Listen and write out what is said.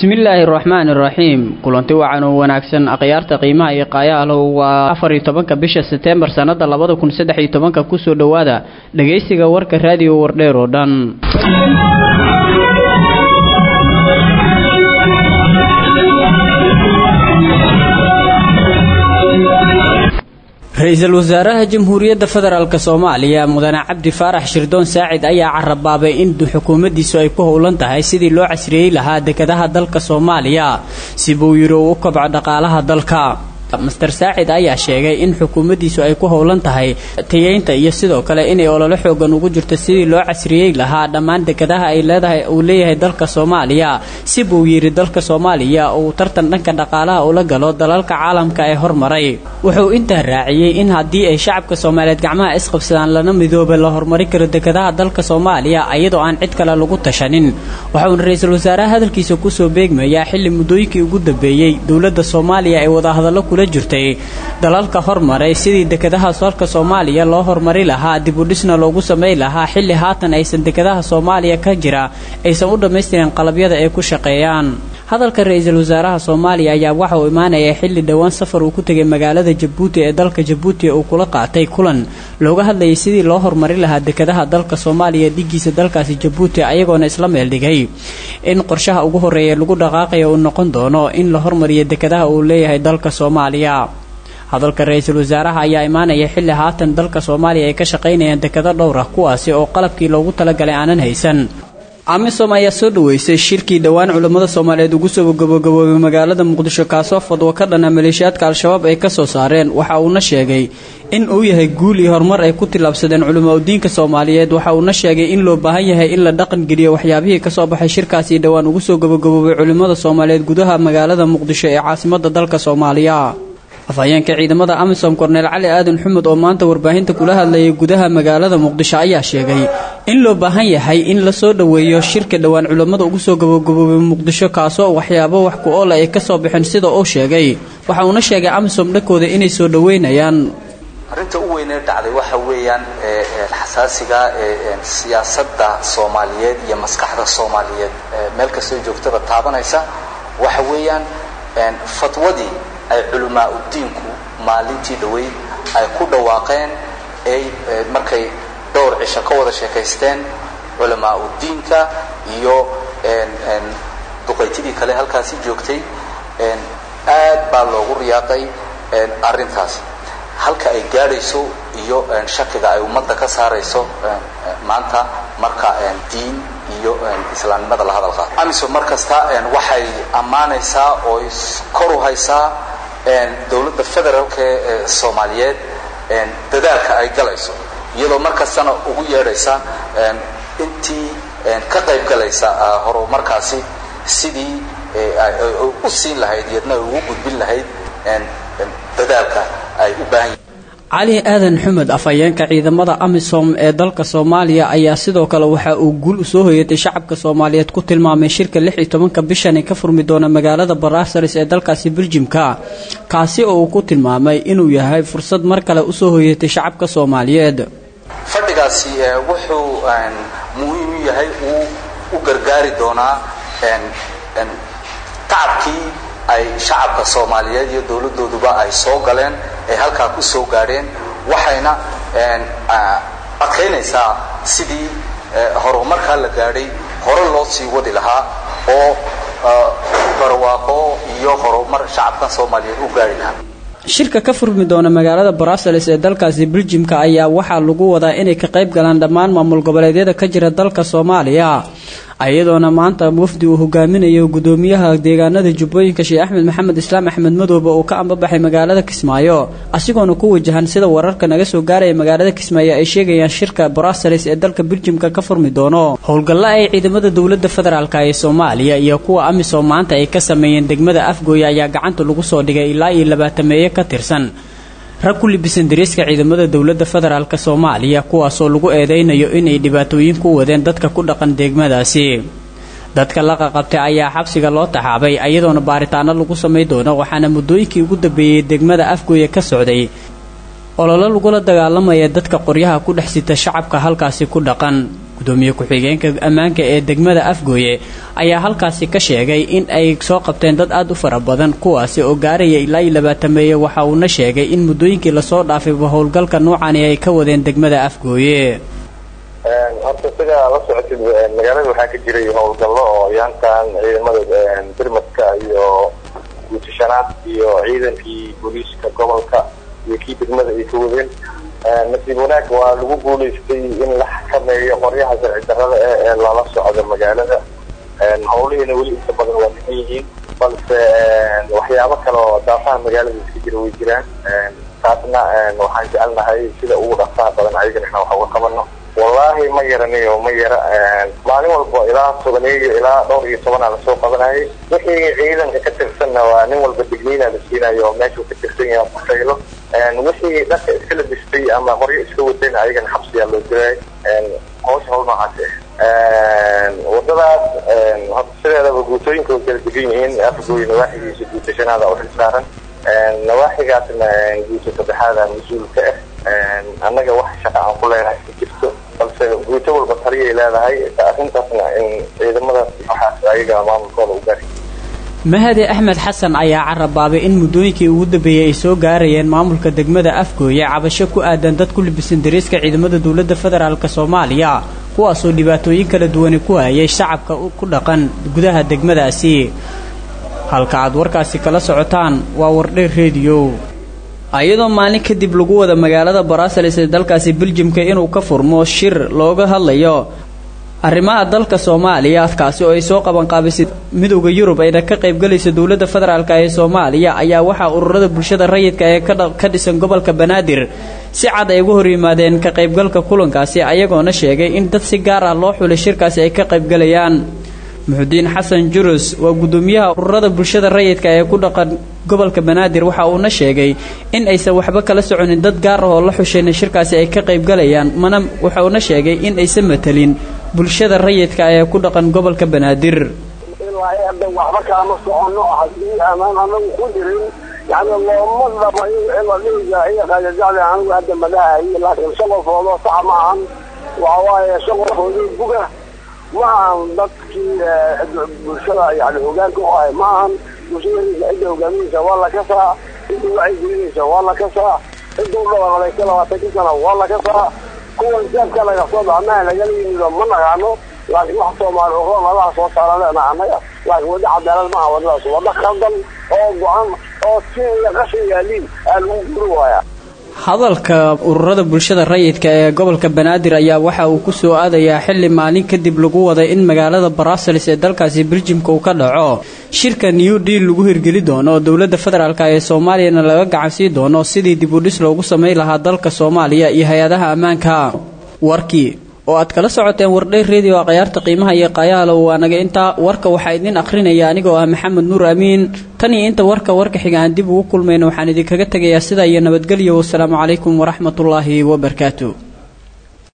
bismillaahi araxmaani iraxiim kulanti wacan oo wanaagsan akhyaarta qiimaha iyo qaayaalow waa afar iyo tobanka bisha seteembar sannada labada kun saddex iyo tobanka kusoo dhowaada dhegaysiga warka raadiyo wardheer oo dhan ra-iisul wasaaraha jamhuuriyadda federaalk soomaaliya mudane cabdi faarax shirdoon saacid ayaa carabaabay in xukuumaddiisu ay ku howlan tahay sidii loo casriyeey lahaa dekadaha dalka soomaaliya si buu yidhi uu u kobco dhaqaalaha dalka master saacid ayaa sheegay in xukuumaddiisu ay ku howlan tahay tayeynta iyo sidoo kale inay ololo xoogan ugu jirto sidii loo casriyey lahaa dhammaan dekadaha ay leedahay uu leeyahay dalka soomaaliya si buu yidhi dalka soomaaliya uu tartan dhanka dhaqaalaha ula galo dalalka caalamka ee hormaray wuxuu intaa raaciyey in haddii ay shacabka soomaaliyeed gacmaha isqabsadaan lana midooba la horumari karo dekadaha dalka soomaaliya iyadoo aan cid kale lagu tashanin waxauna ra-iisul wasaaraha hadalkiisa kusoo beegmayaa xilli muddooyinkii ugu dambeeyey dowladda soomaaliya ay wadahadallo kula jirtay dalalka hormaray sidii dekadaha dalka soomaaliya loo horumari lahaa dibudhisna loogu samay lahaa xilli haatan aysan dekadaha soomaaliya ka jira aysan u dhammaystirin qalabyada ay ku shaqeeyaan hadalka ra-iisul wasaaraha soomaaliya ayaa waxa uu imaanaya xilli dhowaan safar uu ku tegay magaalada jabuuti ee dalka jabuuti uu kula qaatay kulan looga hadlayay sidii loo horumari lahaa dekadaha dalka soomaaliya dhigiisa dalkaasi jabuuti ayagoona isla meeldhigay in qorshaha ugu horeeya lagu dhaqaaqaya uu noqon doono in la hormariyo dekadaha uu leeyahay dalka soomaaliya hadalka ra-iisul wasaaraha ayaa imaanaya xilli haatan dalka soomaaliya ay ka shaqaynayaan dekado dhowr ah kuwaasi oo qalabkii loogu talagalay aanan haysan amisom ayaa soo dhaweysay shirkii dhowaan culammada soomaaliyeed ugu soo gabagaboobay magaalada muqdisho kaasoo fadwo ka dhana maleeshiyaadka al-shabaab ay kasoo saareen waxa uuna sheegay in uu yahay guul iyo horumar ay ku tillaabsadeen culamaa udiinka soomaaliyeed waxa uuna sheegay in loo baahan yahay in la dhaqangeliyo waxyaabihii kasoo baxay shirkaasii dhowaan ugu soo gabagaboobay culimmada soomaaliyeed gudaha magaalada muqdisho ee caasimada dalka soomaaliya afhayeenka ciidamada amisom korneel cali aadan xumud oo maanta warbaahinta kula hadlayay gudaha magaalada muqdisho ayaa sheegay in loo baahan yahay in la soo dhoweeyo shirka dhowaan culammada ugu soo gabagaboobay muqdisho kaasoo waxyaabo wax ku oola ay kasoo baxeen sida uu sheegay waxa uuna sheegay amisom dhankooda inay soo dhoweynayaan arrinta u weynee dhacday waxa weeyaan xasaasiga siyaasadda soomaaliyeed iyo maskaxda soomaaliyeed meel kastoo joogtaba taabanaysa waxa weeyaan fatwadii ay culamaa udiinku maalintii dhaweyd ay ku dhawaaqeen ay markay dhowr cisho ka wada sheekaysteen culamaa udiinka iyo duqaytidii kale halkaasi joogtay aad baa loogu riyaaqay arrintaas halka ay gaadhayso iyo shakiga ay ummadda ka saarayso maanta marka diin iyo islaamnimada la hadalqa amisom mar kasta waxay ammaanaysaa oo kor u haysaa dowladda federaalka ee soomaaliyeed dadaalka ay galayso iyadoo mar kastana ugu yeedhaysa intii ka qayb galaysa horumarkaasi sidii u siin lahayd iyadna ugu gudbin lahayd dadaalka ay u baahan yihin cali aadan xumed afhayeenka ciidamada amisom ee dalka soomaaliya ayaa sidoo kale waxa uu guul usoo hoyatay shacabka soomaaliyeed ku tilmaamay shirka lix iyo tobanka bishani ka furmi doona magaalada baraasaris ee dalkaasi beljimka kaasi oo uu ku tilmaamay inuu yahay fursad mar kale usoo hoyatay shacabka soomaaliyeed fadhigaasi wuxuu muhiim u yahay uu u gargaari doonaa tacabkii ay shacabka soomaaliyeed iyo dowladooduba ay soo galeen ay halkaa ku soo gaadheen waxayna adkaynaysaa sidii horumarkaa la gaadhay hore loo sii wadi lahaa oo barwaaqo iyo horumar shacabkan soomaaliyeed u gaari lahaa shirka ka furmi doona magaalada brussels ee dalkaasi beljimka ayaa waxaa lagu wadaa inay ka qayb galaan dhammaan maamul goboleedyada ka jira dalka soomaaliya iyadoona maanta wafdi uu hogaaminayo gudoomiyaha deegaanada jubbooyinka sheekh axmed maxamed islaam axmed madoobe uu ka ambabaxay magaalada kismaayo asigoona ku wajahan sida wararka naga soo gaaraya magaalada kismaayo ay sheegayaan shirka brussels ee dalka beljimka ka furmi doono howlgalla ay ciidamada dowlada federaalk ee soomaaliya iyo kuwa amisom maanta ay ka sameeyeen degmada afgooya ayaa gacanta lagu soo dhigay ilaa iyo labaatameeye ka tirsan rag ku libisan dariiska ciidamada dowladda federaalk soomaaliya kuwaasoo lagu eedeynayo inay dhibaatooyin ku wadeen dadka ku dhaqan degmadaasi dadka la qaqabtay ayaa xabsiga loo taxaabay iyadoona baaritaano lagu samay doono waxaana muddooyinkii ugu dambeeyey degmada afgooya ka socday ololo lagula dagaalamaya dadka qoryaha ku dhex sita shacabka halkaasi ku dhaqan gudoomiye ku-xigeenka ammaanka ee degmada afgooye ayaa halkaasi ka sheegay in ay soo qabteen dad aada u fara badan kuwaasi oo gaaraya ilaa iyo labaatameeye waxa uuna sheegay in muddooyinkii lasoo dhaafayba howlgalka noocani ay ka wadeen degmada afgooye horta sidaa la socotid magaalada waxaa ka jiray howlgallo oo yaankan ciidamada birmadka iyo guutashanaad iyo ciidankii booliiska gobolka iyo kii degmada ay ka wadeen nasiib wanaag waa lagu guulaystay in la xakameeyo qoryaha sharci darrada eh ee lala socdo magaalada howlihiina weli inta badan waa dhiman yihiin balse waxyaabo kale oo daafaha magaalada iska jira way jiraan taasna waxaan jecelnahay sida ugu dhaqsaha badan ayagana inaan wax uga qabano wallaahi ma yaraniyo ma yara maalin walba ilaa tobaneeyo ilaa dhowr iyo tobanaa lasoo qabanayay wixii ciidanka ka tirsanna waa nin walba digniina la siinayo oo meeshuu ka tirsan yahay qusaylo wixii dharka iska labistay ama qoryo iska wadayna ayagana xabsiyaa loo diray hawsha hawl noocaas wadadaas horta sideedaba guutooyinka way kala degan yihiin afgooy nawaaxigiisa guutashanaada u xilsaaran nawaaxigaasna guuta saddexaada mas-uul ka ah annaga wax shaqa aan ku leenahay ka jirto balse guuto walba taliyay leedahay arrintaasna in ciidamadaas waxaas ayaga maamulkooda u gaari mahade axmed xasan ayaa carabaabay in muddooyinkii ugu dambeeyey ay soo gaarayeen maamulka degmada afgooye cabasho ku aadan dad ku libisan dariiska ciidamada dowladda federaalk soomaaliya kuwaasoo dhibaatooyin kala duwani ku hayay shacabka ku dhaqan gudaha degmadaasi halka aad warkaasi kala socotaan waa wardheer rediyo iyadoo maalin kadib lagu wada magaalada baraasalis ee dalkaasi beljimka inuu ka furmo shir looga hadlayo arrimaha dalka soomaaliya kaasi oo ay soo qabanqaabisay midowda yurub ayna ka qaybgalaysa dowladda federaalk ee soomaaliya ayaa waxaa ururada bulshada rayidka ee ka dhisan gobolka banaadir si cad ay uga hor yimaadeen ka qaybgalka kulankaasi ayagoona sheegay in dad si gaar ah loo xulay shirkaasi ay ka qaybgalayaan muxudiin xasan jurus waa guddoomiyaha ururada bulshada rayidka ee ku dhaqan gobolka banaadir waxa uuna sheegay in aysan waxba kala soconin dad gaar ah oo la xushayna shirkaasi ay ka qaybgalayaan mana waxauna sheegay in aysan matelin bulshada rayidka ee ku dhaqan gobolka banaadir waxba kalama socono haddii amaan anagu ku jirin yani looma dhamayo ilaiiqaajajacli anigu hadda madahayo laakiin shan qofoodoo sax ma ahan waxa waaye shan qofoodoo buga ma ahan dadkii bulshada yani hogaanka u ahay ma ahan bulshada cidda hogaaminaysa waa la kasaa cidda wacyigelinaysa waa la kasaa cidda u dhawaaqdaysa labaatanka sana waa la kasaa kuwan jaabka laga soo baxnaha lagala yimido ma naqaano laakiin wax soomaali uro nadaha soo saara leena annaga laakiin wadda cadaalad maaha waddadaas wadda khaldan oo go-an oo si iyo qashin yaaliin aa lagu guri waayaa hadalka ururada bulshada rayidka ee gobolka banaadir ayaa waxa uu ku soo aadayaa xilli maalin kadib lagu waday in magaalada baraasalis ee dalkaasi beljimka uu ka dhaco shirka new deal lagu hirgeli doono oo dowladda federaalk ee soomaaliyana laga gacansii doono sidii dib u dhis loogu samayn lahaa dalka soomaaliya iyo hay-adaha ammaanka warkii oo aad kala socoteen wardheyr redio a khayaarta qiimaha iyo qayaalow waa naga intaa warka waxaa idin akhrinaya anigoo ah maxamed nuur amiin tan iyo inta warka warka xiga aan dib ugu kulmayno waxaan idinkaga tegayaa sidaa iyo nabadgelyo wasalaamu calaykum waraxmatullaahi wabarakaatu